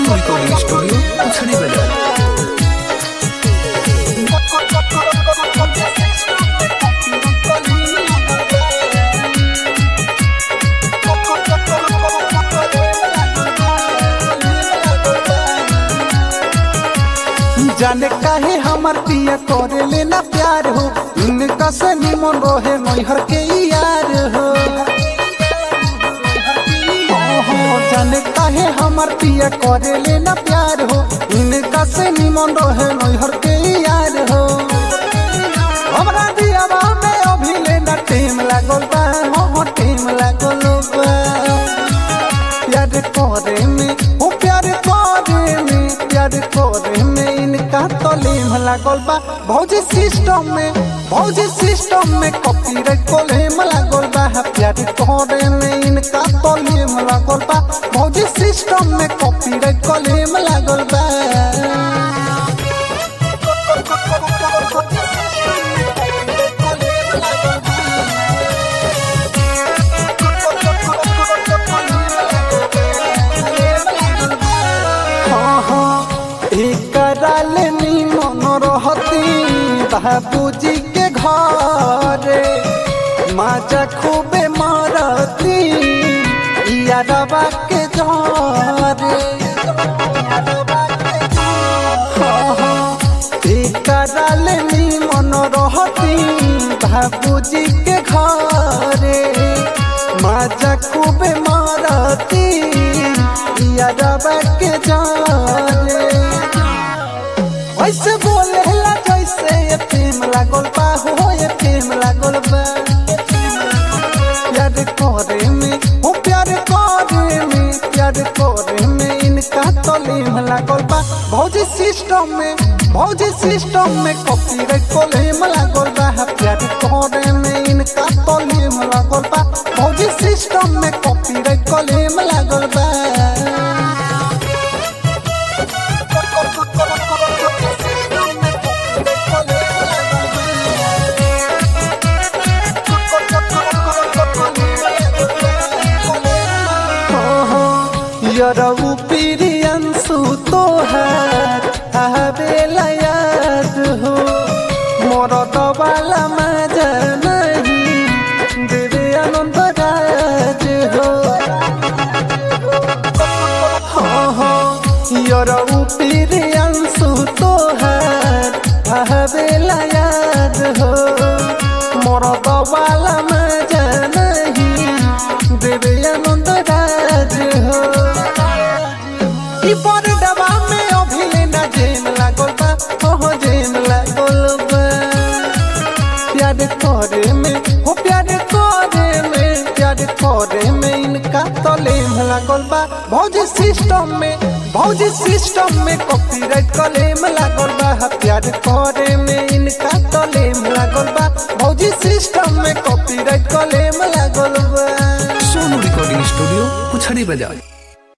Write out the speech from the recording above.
Sonu recording studio उछड़ी बाजार जाने काहे हमर पिया करे लेना प्यार हो इनका से निमन रहे नैहर के यार हो ओहो, जाने काहे हमर पिया करे लेना प्यार हो इनका से निमन रहे नैहर के यार हो हमरा दियावा में अभी लेना टेम लागल बा हो टेम लागल बा प्यार करे में ओ प्यार करे में प्यार करे में इनका तलीम लागल बा भौजी सिस्टम में भौजी सिस्टम में कॉपीराइट कोलेम लागल बा प्यार करे में इनका तलीम लागल बा भौजी सिस्टम में कॉपीराइट कोलेम लागल बा हाँ हाँ एकरा ले निमन रहती बाबूजी के घरे माजा खूबे मारती यारबा के जरे हाँ हाँ एकरा ले निमन रहती बाबूजी के घरे माजा खूबे मारती यारबा के जाने ऐसे बोले ला जैसे ये प्रेम लागल बा हो ये प्रेम लागल बा प्यार करे में हो प्यार करे में प्यार करे में इनका तलीम लागल बा भौजी सिस्टम में भौजी सिस्टम में कॉपीराइट कोलेम लागल बा प्यार करे में इनका तलीम लागल बा भौजी सिस्टम में कॉपीराइट कोलेम लागल बा यरऊ प्रियंसु तोहार आवेला याद हो मोर दबाला मजा नहीं देवे आनंद राज हो हाँ हाँ यरऊ प्रियंसु तोहार आवेला याद हो मोर दबाला मजा नहीं देवे आनंद राज हो ई पर डबा में अभी लेना जेन लागल बा ओहो जेन लागल बा प्यार करे में हो प्यार करे में प्यार करे में इनका तलेम लागल बा भौजी सिस्टम में भौजी सिस्टम में कॉपीराइट कलेम लागल बा प्यार करे में इनका तलेम लागल बा भौजी सिस्टम में कॉपीराइट कलेम लागल बा सोनू रिकॉर्डिंग स्टूडियो उछड़ी बाजार